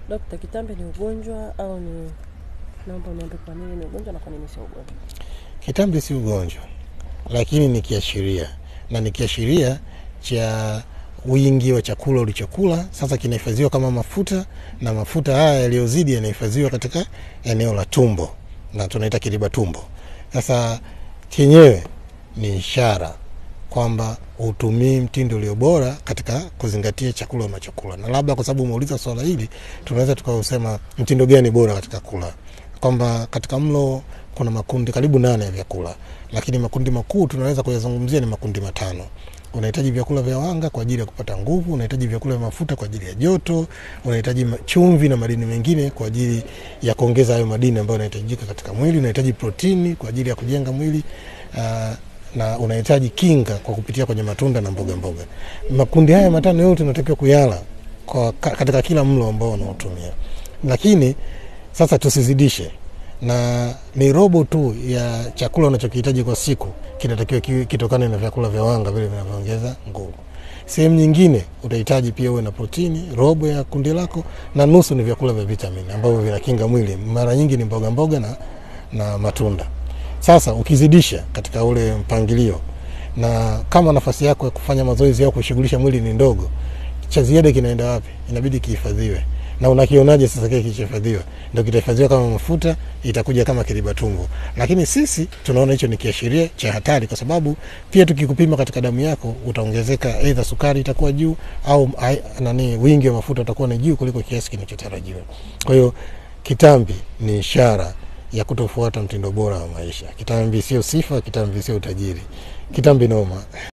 Dokta, kitambi ni ugonjwa au ni? Naomba uniambie kwa nini ni ugonjwa na kwa nini sio ugonjwa. Kitambi si ugonjwa, lakini ni kiashiria na ni kiashiria cha wingi wa chakula ulichokula. Sasa kinahifadhiwa kama mafuta, na mafuta haya yaliyozidi yanahifadhiwa katika eneo la tumbo na tunaita kiriba tumbo. Sasa chenyewe ni ishara kwamba utumii mtindo ulio bora katika kuzingatia chakula unachokula, na labda kwa sababu umeuliza swala hili, tunaweza tukausema mtindo gani bora katika kula, kwamba katika mlo kuna makundi karibu nane ya vyakula, lakini makundi makuu tunaweza kuyazungumzia ni makundi matano. Unahitaji vyakula vya wanga kwa ajili ya kupata nguvu, unahitaji vyakula vya mafuta kwa ajili ya joto, unahitaji ma- chumvi na madini mengine kwa ajili ya kuongeza hayo madini ambayo yanahitajika katika mwili, unahitaji protini kwa ajili ya kujenga mwili uh, na unahitaji kinga kwa kupitia kwenye matunda na mboga mboga. Makundi haya matano yote unatakiwa kuyala kwa, ka- katika kila mlo ambao unaotumia, lakini sasa tusizidishe na ni robo tu ya chakula unachokihitaji kwa siku kinatakiwa kiwe kitokane na vyakula vya wanga vile vinavyoongeza nguvu. Sehemu nyingine utahitaji pia uwe na protini, robo ya kundi lako, na nusu ni vyakula vya vitamini ambavyo vinakinga mwili. Mara nyingi ni mboga mboga na, na matunda. Sasa ukizidisha katika ule mpangilio, na kama nafasi yako ya kufanya mazoezi au kushughulisha mwili ni ndogo, cha ziada kinaenda wapi? Inabidi kihifadhiwe. Na unakionaje sasa kile kilichohifadhiwa? Ndio kitahifadhiwa kama mafuta, itakuja kama kiriba tumbo. Lakini sisi tunaona hicho ni kiashiria cha hatari, kwa sababu pia tukikupima katika damu yako utaongezeka, aidha sukari itakuwa juu au ai- nani, wingi wa mafuta utakuwa ni juu kuliko kiasi kinachotarajiwa. Kwa hiyo kitambi ni ishara ya kutofuata mtindo bora wa maisha. Kitambi sio sifa, kitambi sio utajiri, kitambi noma.